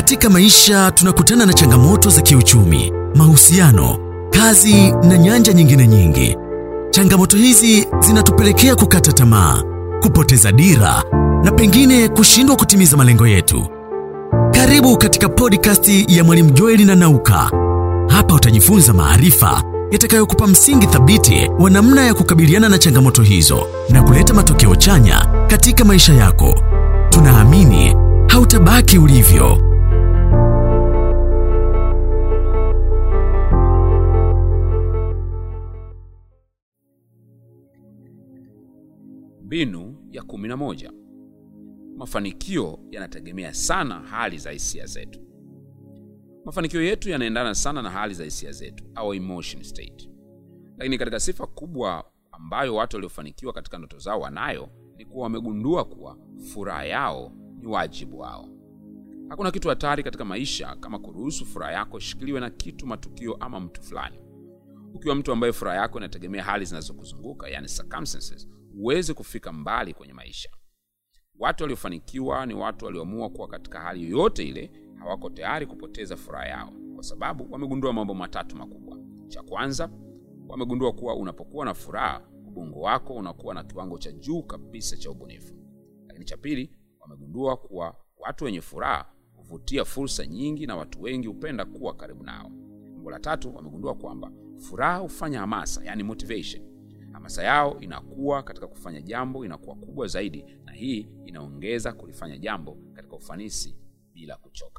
Katika maisha tunakutana na changamoto za kiuchumi, mahusiano, kazi na nyanja nyingine nyingi. Changamoto hizi zinatupelekea kukata tamaa, kupoteza dira na pengine kushindwa kutimiza malengo yetu. Karibu katika podcast ya Mwalimu Joeli na Nauka. Hapa utajifunza maarifa yatakayokupa msingi thabiti wa namna ya kukabiliana na changamoto hizo na kuleta matokeo chanya katika maisha yako. Tunaamini hautabaki ulivyo. Mbinu ya kumi na moja. Mafanikio yanategemea sana hali za hisia zetu. Mafanikio yetu yanaendana sana na hali za hisia zetu, our emotion state. Lakini katika sifa kubwa ambayo watu waliofanikiwa katika ndoto zao wanayo ni kuwa wamegundua kuwa furaha yao ni wajibu wao. Hakuna kitu hatari katika maisha kama kuruhusu furaha yako ishikiliwe na kitu, matukio ama mtu fulani. Ukiwa mtu ambaye furaha yako inategemea hali zinazokuzunguka, yani circumstances, huwezi kufika mbali kwenye maisha. Watu waliofanikiwa ni watu walioamua kuwa katika hali yoyote ile hawako tayari kupoteza furaha yao, kwa sababu wamegundua mambo matatu makubwa. Cha kwanza, wamegundua kuwa unapokuwa na furaha, ubongo wako unakuwa na kiwango cha juu kabisa cha ubunifu. Lakini cha pili, wamegundua kuwa watu wenye furaha huvutia fursa nyingi na watu wengi hupenda kuwa karibu nao. Jambo la tatu, wamegundua kwamba furaha hufanya hamasa, yani motivation. Hamasa yao inakuwa katika kufanya jambo inakuwa kubwa zaidi, na hii inaongeza kulifanya jambo katika ufanisi bila kuchoka.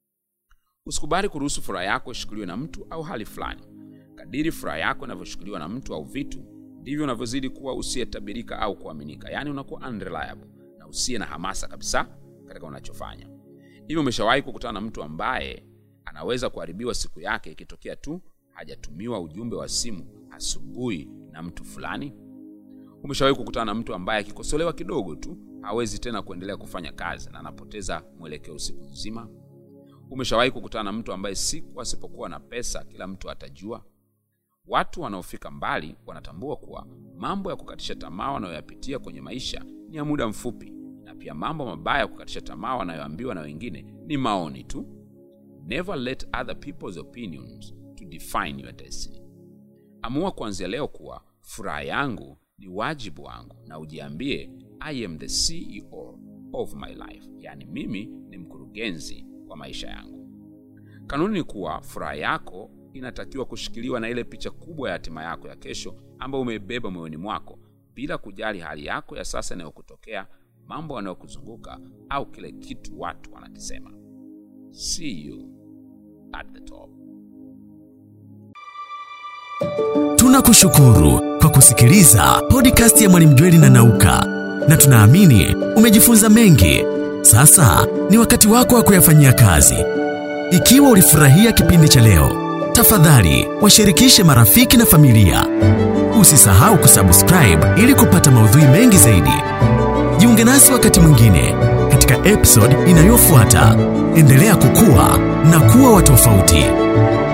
Usikubali kuruhusu furaha yako ishikiliwe na mtu au hali fulani. Kadiri furaha yako inavyoshikiliwa na mtu au vitu, ndivyo unavyozidi kuwa usiyetabirika au kuaminika, yaani unakuwa unreliable na usiye na hamasa kabisa katika unachofanya. Hivyo, umeshawahi kukutana na mtu ambaye anaweza kuharibiwa siku yake ikitokea tu hajatumiwa ujumbe wa simu asubuhi na mtu fulani? Umeshawahi kukutana na mtu ambaye akikosolewa kidogo tu hawezi tena kuendelea kufanya kazi na anapoteza mwelekeo usiku nzima? Umeshawahi kukutana na mtu ambaye siku asipokuwa na pesa kila mtu atajua? Watu wanaofika mbali wanatambua kuwa mambo ya kukatisha tamaa wanayoyapitia kwenye maisha ni ya muda mfupi, na pia mambo mabaya ya kukatisha tamaa wanayoambiwa na wengine ni maoni tu. Never let other people's opinions to define your destiny. Amua kuanzia leo kuwa furaha yangu ni wajibu wangu, na ujiambie I am the CEO of my life, yaani mimi ni mkurugenzi wa maisha yangu. Kanuni ni kuwa furaha yako inatakiwa kushikiliwa na ile picha kubwa ya hatima yako ya kesho ambayo umeibeba moyoni mwako, bila kujali hali yako ya sasa inayokutokea, mambo yanayokuzunguka au kile kitu watu wanakisema. See you at the top. Tunakushukuru kwa kusikiliza podcast ya Mwalimu Jweli na Nauka, na tunaamini umejifunza mengi. Sasa ni wakati wako wa kuyafanyia kazi. Ikiwa ulifurahia kipindi cha leo, tafadhali washirikishe marafiki na familia. Usisahau kusubscribe ili kupata maudhui mengi zaidi. Jiunge nasi wakati mwingine katika episode inayofuata. Endelea kukua na kuwa wa tofauti.